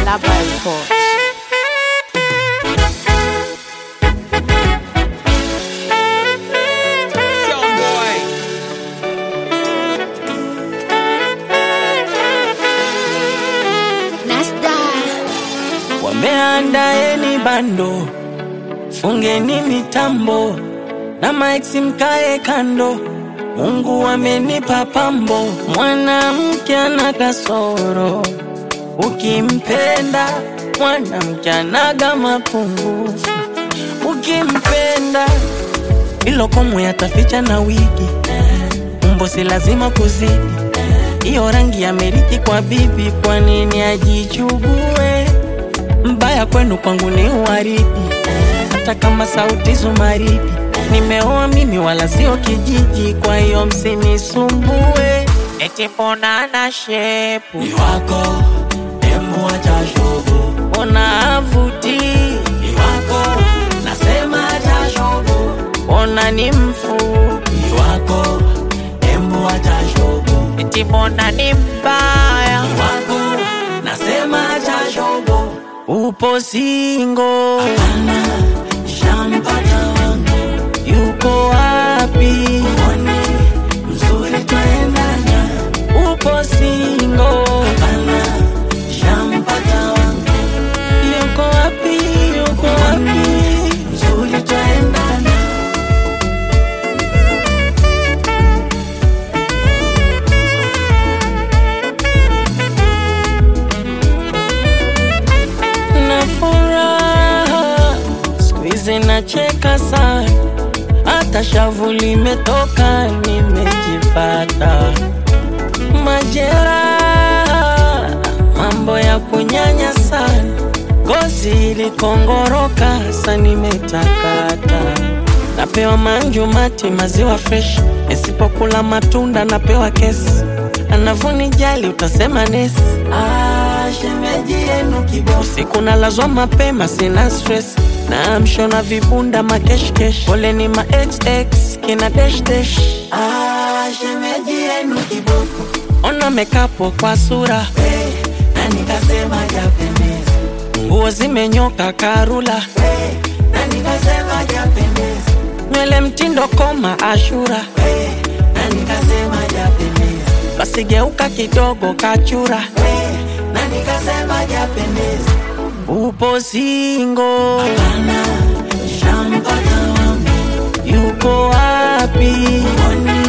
Alaba Report. Wameandaeni bando, fungeni mitambo na maiksi mkae kando. Mungu amenipa pambo, mwanamke ana kasoro, ukimpenda mwanamke anaga mapungufu, ukimpenda ilo komwe yataficha na wigi, umbo si lazima kuzidi, iyo rangi ya meriki kwa bibi, kwa nini ajichugue? mbaya kwenu kwangu ni uwaridi, hata kama sauti zumaridi. Nimeoa mimi wala sio kijiji, kwa hiyo msinisumbue. Eti mbona na shepu ni wako demu acha shobo ona avuti, ni wako nasema acha shobo ona ni mfupi, ni wako demu acha shobo eti mbona ni mbaya, ni wako nasema acha shobo upo singo, ana shampata wangu yuko wapi? mwone mzuri twaendana Upo singo, ana shampata wangu yuko wapi? Yuko wapi? mzuri twaendana na furaha siku hizi nacheka sana, hata shavu limetoka, nimejipata majeraha, mambo ya kunyanya sana, ngozi ilikongoroka, sa nimetakata napewa manju mati maziwa fresh, nisipokula matunda napewa kesi, anavunijali utasema nesi ah shemeji yenu kibofu usiku nalazwa mapema, sina stress na mshona vibunda makeshkesh, pole ni ma xx kina dash dash, ah shemeji yenu kibofu ona mekapo kwa sura, hey, na nikasema japendeza nguo zimenyoka karula, hey, na nikasema japendeza nywele mtindo koma ashura, hey, na nikasema japendeza basi geuka kidogo kachura, hey, na nikasema japendeza upo singo, ana shampata wangu yuko wapi? mwone